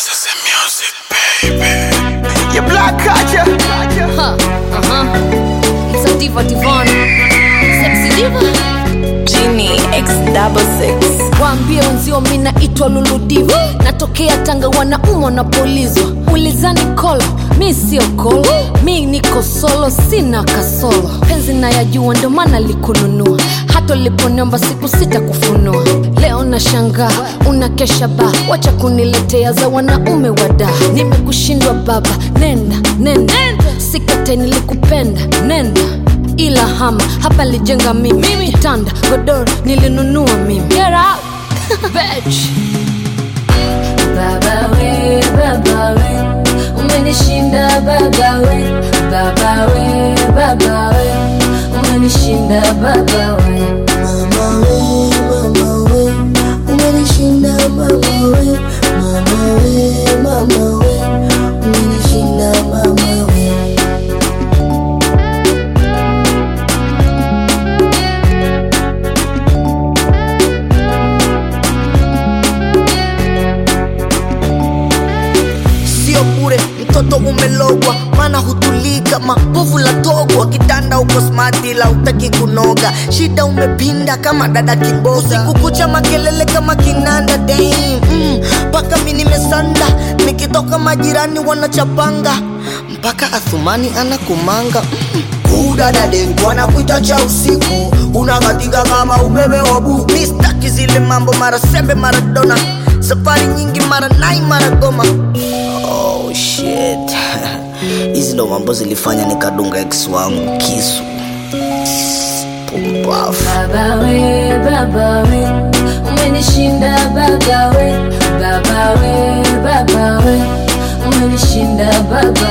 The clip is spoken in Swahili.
This is music, baby. You black culture. Huh, uh-huh. It's a diva divana. Sexy diva. Genie X double six. Waambie wenzio mi naitwa Luludiva, natokea Tanga, wanaumwa na polizwa. Ulizani kolo, mi sio kolo, mi niko solo, sina kasolo. Penzi nayajua, ndo maana likununua, hata uliponiomba siku sita kufunua. Leo na shangaa unakesha ba, wacha kuniletea za wanaume wada. Nimekushindwa baba, nenda nenda, sikate nilikupenda, nenda ila hama hapa lijenga mimi kitanda godoro nilinunua mimi Get out. Bitch. Baba we, baba we, umenishinda baba we, baba we, baba we, umenishinda baba we. Mama we, mama we, umenishinda mama we, mama we, mama we, umenishinda mama we. sio bure mtoto umelogwa maana hutulii kama povu la togwa kitanda uko smati la utaki kunoga shida umepinda kama dada kiboga kukucha makelele kama kinanda dam mpaka mi nimesanda nikitoka majirani wanachapanga mpaka athumani anakumanga udadadengu anakuita cha usiku unakatika kama umeme wa buku mistaki zile mambo mara sembe mara dona safari nyingi mara nai mara goma oh shit hizi ndo mambo zilifanya nikadunga ex wangu kisu pumbafu Baba we, baba we, umenishinda baba we, baba we, baba we, umenishinda baba